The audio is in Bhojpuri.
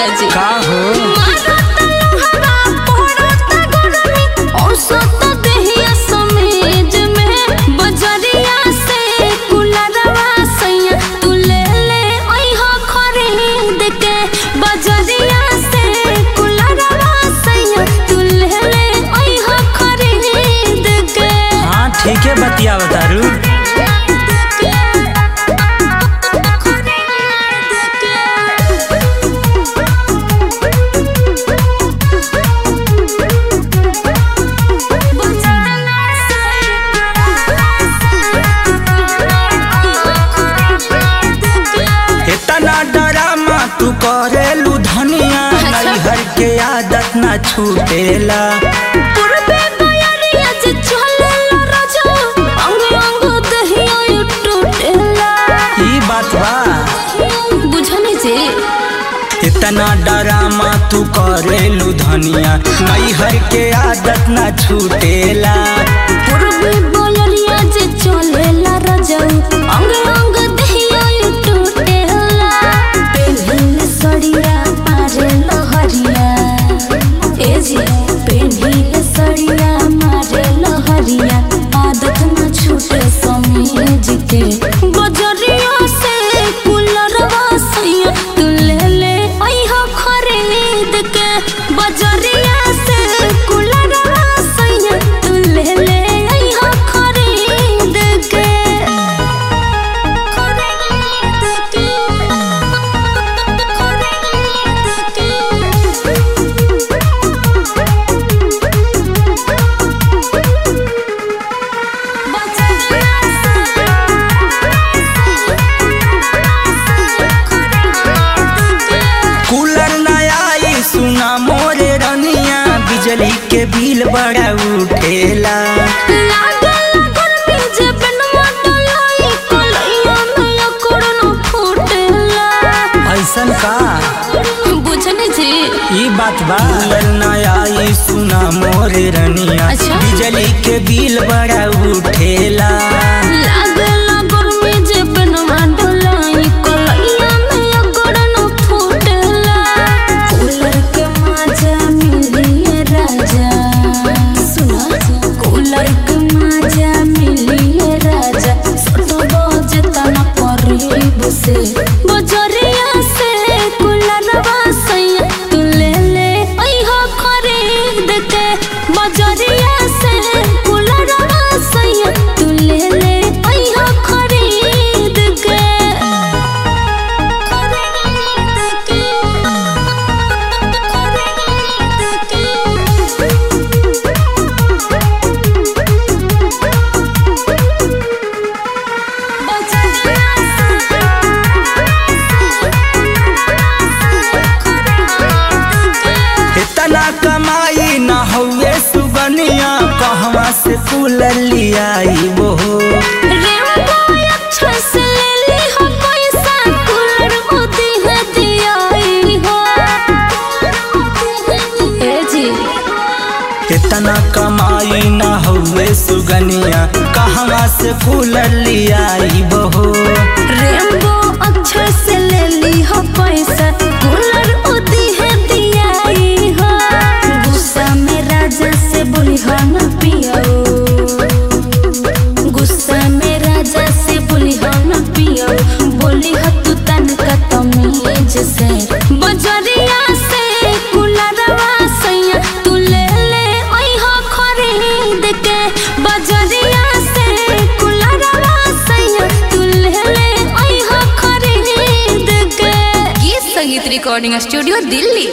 जी का हो हाँ ठीक है बतिया बतारू इतना डरामा तू करेलू धनिया अच्छा। नैहर के आदत ना छूटेला ई बात बा बुझने से इतना डरामा तू करेलू धनिया नैहर के आदत ना छूटेला पूर्वी बोलरिया जे चलेला रजऊ अंग अंग दहिया यू टूटेला पेन्हिल सड़िया मारे लहरिया ए जी पेन्हिल सड़िया मारे लहरिया आदत न छूटे समीज के बजरिया से कुलरवा सैया तू ले ले अइहा खरीद के बजरिया से कुलरवा सैया तू ले ले अइहा खरीद के खरीद के कूलर न आई सुना मोरे रनिया बिजली के बिल बड़ा उठेला लागल गर्मी जे बनवा डलाई कलैया में अकड़न फूटेला ऐसन का बुझने जी ई बात बा कूलर न आई सुना मोरे रनिया अच्छा। बिजली के बिल बड़ा उठेला लागल गर्मी जे बनवा डलाई कलैया में अकड़न फूटेला कूलर के मजा मिलिए राजा सुना कूलर के मजा मिलिए राजा सट बजे तना करीब से बजरिया से कूलरवा सैया तू ले ले अइहा खरीद के बजरिया से कूलरवा सैया तू ले ले अइहा खरीद के खरीद के इतना कमाई न हुए सुगनिया कहवा से कूलर लियाई वो रेमबो अच्छा से ले ली हो पैसा कूलर मोदी है दियाई हो ए जी इतना कमाई न हुए सुगनिया कहवा से कूलर लियाई बहो रेमबो अच्छा से ले ली हो पैसा कूलर मोदी है दियाई हो गुस्सा में राजा से बोली हो न पियो गुस्सा में राजा से बोली हो न पियो बोली हो तू तन का तमीज से बजरिया से कुलरवा सैया तू ले ले अइहा खरीद के बजरिया से कुलरवा सैया तू ले ले अइहा खरीद के गीत संगीत रिकॉर्डिंग स्टूडियो दिल्ली